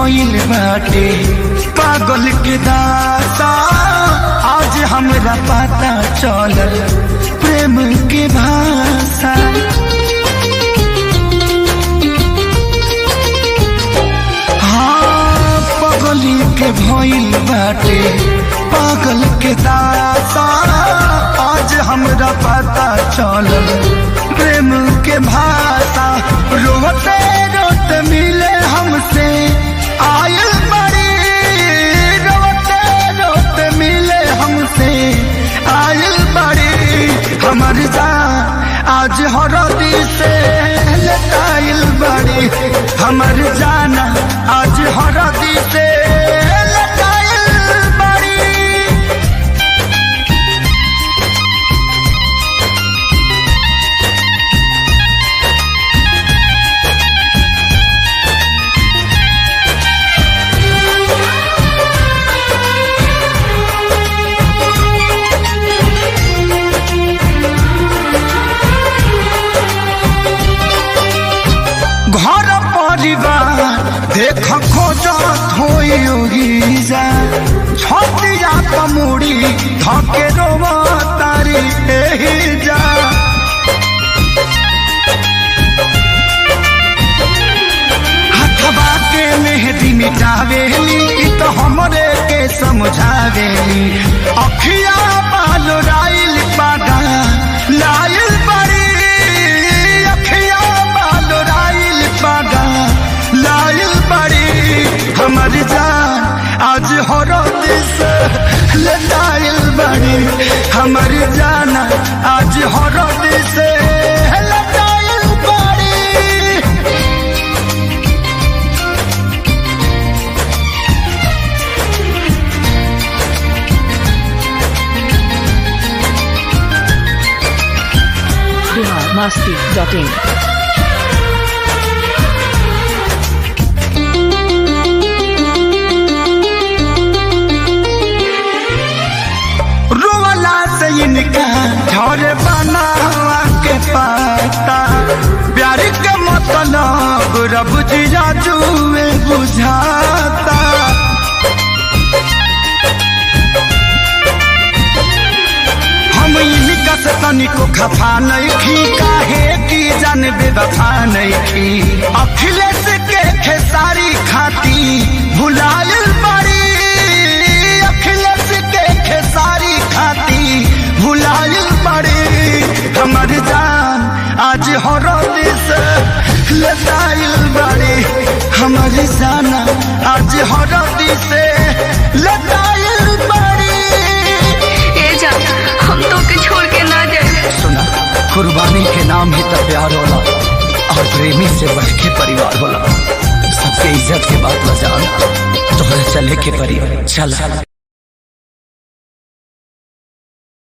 भइल बाटे पागल के दासा आज हमरा पता चलल प्रेम के भाषा हाँ पगली के भइल बाटे पागल के दासा आज हमरा पता चलल प्रेम के भाषा रोते रोते मिले हमसे आयल बड़ी रोते रोते मिले हमसे आयल बड़ी हमर जान आज हरदी से लटाइल बड़ी हमर जाना आज हरदी से लटाइल बड़ी घर परिवार देख खोजत होई जा छतिया कमुड़ी धके रोवा तारी एही जा हथवा के मेहदी मिटावेली इ तो हमरे के समझावेली अखिया बाल राइल पादा लाइल बड़ी अखिया बाल राइल पादा लाइल बड़ी हमर जान आज हरद से लटाइल बड़ी हमर जान आज हरद से लटाइल बड़ी बिहार मस्ती डॉट इन रोवला से इनका झर बनावा के पाता प्यार के मतलब रब जिया जुए बुझाता हम इनका से तनिको खफा नहीं खी काहे की जान बेवफा नहीं खी अखिलेश के खेसारी खाती भुलायल बड़ी अखिलेश के खेसारी खाती भुलायल बड़ी हमर जान आज हरद से लताइल बड़ी हमर जाना आज हरद से लताइल बड़ी ए जा हम तो के छोड़ के ना जाए सुना कुर्बानी के नाम ही तो प्यार होला और प्रेमी से बढ़ के परिवार होला सबके इज्जत के बात बजाना तोहरा चले के परी चल